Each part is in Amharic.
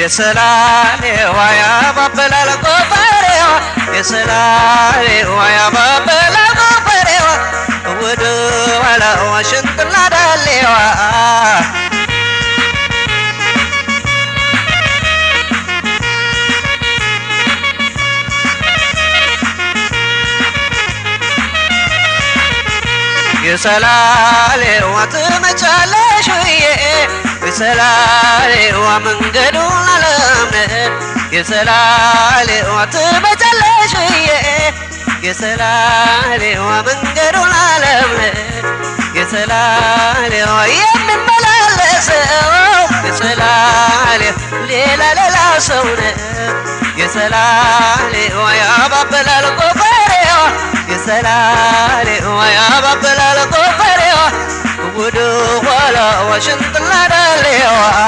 የሰላሌዋ ያባበላል ጎፈሬዋ የሰላሌዋ ያባበላል ጎፈሬዋ ወደ ኋላዋ ሽንጥላ ዳሌዋ የሰላሌዋ ትመቻለሽ ብዬ የሰላሌዋ መንገዱን አለምነን የሰላሌዋ ትመቻለሽ ብዬ የሰላሌዋ መንገዱን አለምነን የሰላሌዋ የሚመላለሰው የሰላሌ ሌላ ሌላ ሰው ነው የሰላሌዋ ያባበላል ጎፈሬዋ የሰላሌዋ ያባበላል ጎፈሬዋ ወደ ኋላ ዋሽንጥላ ዳሌዋ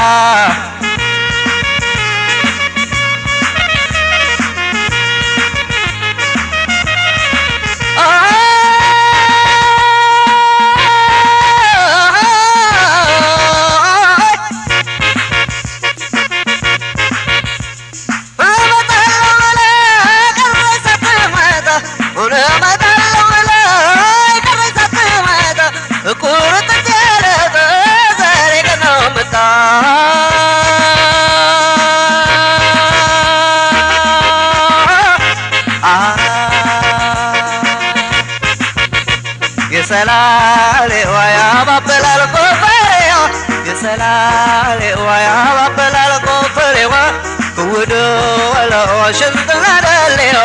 የሰላሌዋ ያባበላል ጎፈሬዋ የሰላሌዋ ያባበላል ጎፈሬዋ ወደ ኋላዋ ሽንጥላ ዳሌዋ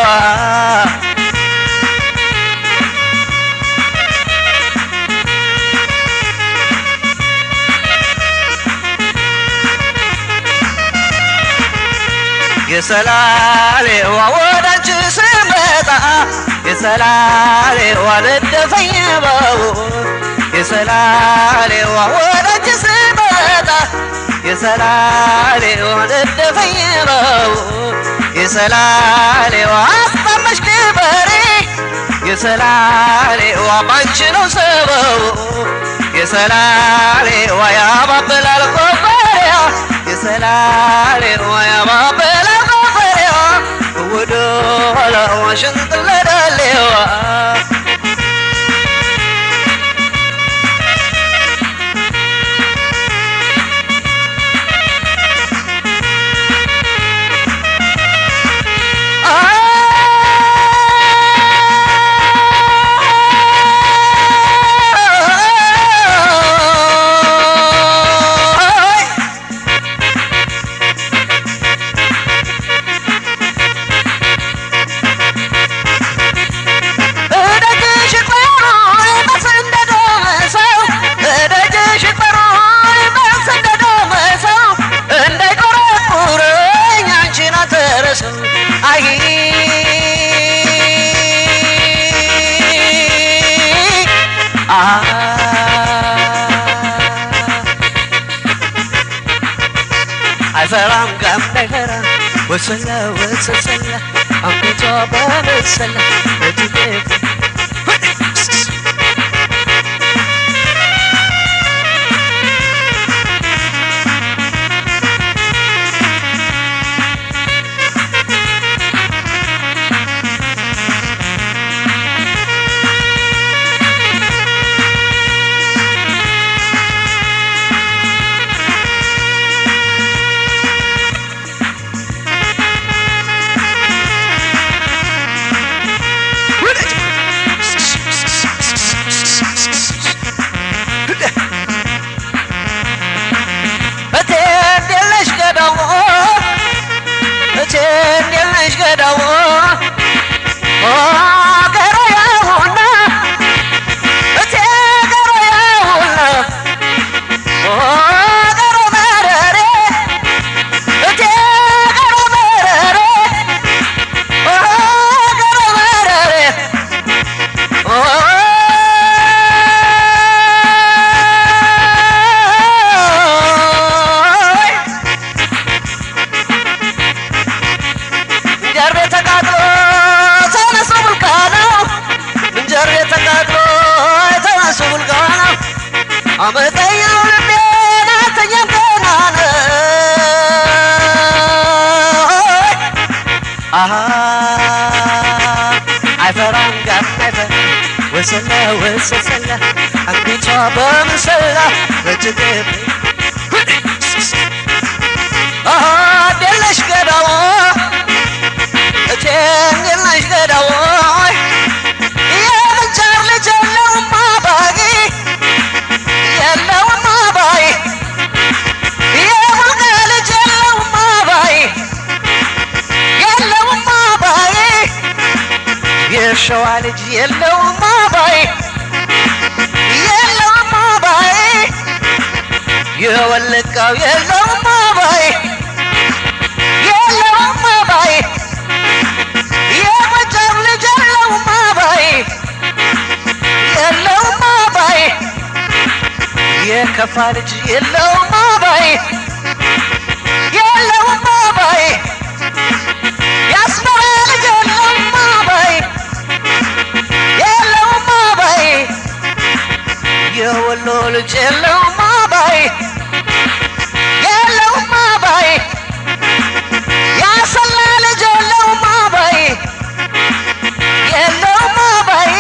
የሰላሌዋ ወዳንቺ ስመጣ የሰላሌዋ ነደፈኝ ባቡር የሰላሌዋ ወዳንቺ ስመጣ የሰላሌዋ ነደፈኝ ባቡር የሰላሌዋ አስጠመሽ ክበሬ የሰላሌዋ ባንቺ ነው ሰበቡ የሰላሌዋ ያባበላል ኮፈሬዋ የሰላሌዋ ያባበላል ኮፈሬዋ ወደ ኋላዋ ሽንጥላ ዳሌዋ አይፈራም ጋም ነገራ ወሰላ ወሰሰላ አንገቷ በመሰላ ለትቤ አመጠኛው ልቤን አተኛም ገና ነው በምሰላ በጭገብ አደለሽ ገዳዋ እቴንግልነሽ ገዳዋ የምንቸር ልጅ የለውም አባጊ የለውም አባይ የሙልቀ ልጅ የለውም አባይ የለውም አባይ የሸዋ ልጅ የለውም አባይ የለውም አባይ የወለቃው የለውም አባይ የለውም አባይ የጎጃም ልጅ የለውም አባይ የለውም አባይ የከፋ ልጅ የለውም አባይ የለውም አባይ የአስመራ ልጅ የለውም አባይ የለውም አባይ የወሎ ልጅ የለውም አባይ የለውም አባይ ያሰላ ልጅ የለውም አባይ የለውም አባይ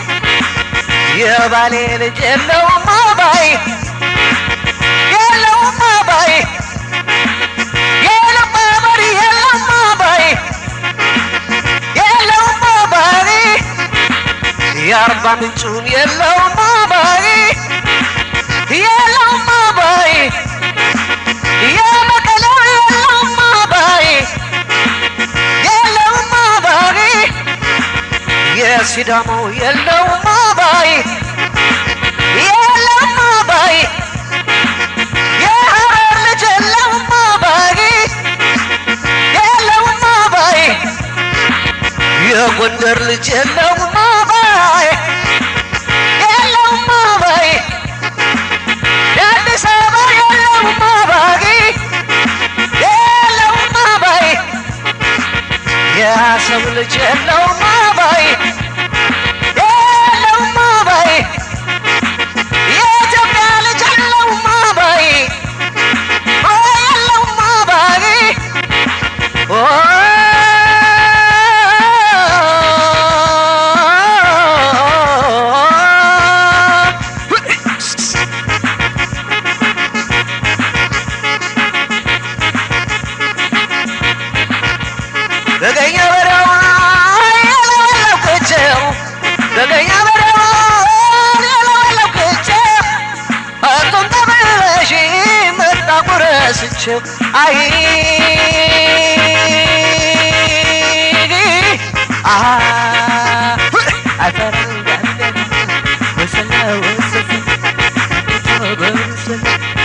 የባሌ ልጅ የለውም አባይ የለውም አባይ የለባበር የለውም አባይ የለውም አባይ የአርባ ምንጩን የለውም አባይ የለውም አባይ የመቀለው የለውም አባይ የለውም አባይ የሲዳማው የለውም አባይ የለውም አባይ የሐረር ልጅ የለውም አባይ የለውም አባይ የጎንደር ልጅ የለውም አባይ የለውም አባይ የአዲስ አበባ የለውም አባይ የለውም አባይ የአሰብ ልጅ የለውም አባይ የለውም አባይ የኢትዮጵያ ልጅ የለውም አባይ ኦ የለውም አባይ ኦ በገኘ በረዋ የለወለኩቸው በገኘ በረዋ የለወለኩቸው አቶም ተመለሽ መጣ ቁረስቸው አይ አፈራ ወሰላ ወሰላ በመሰላ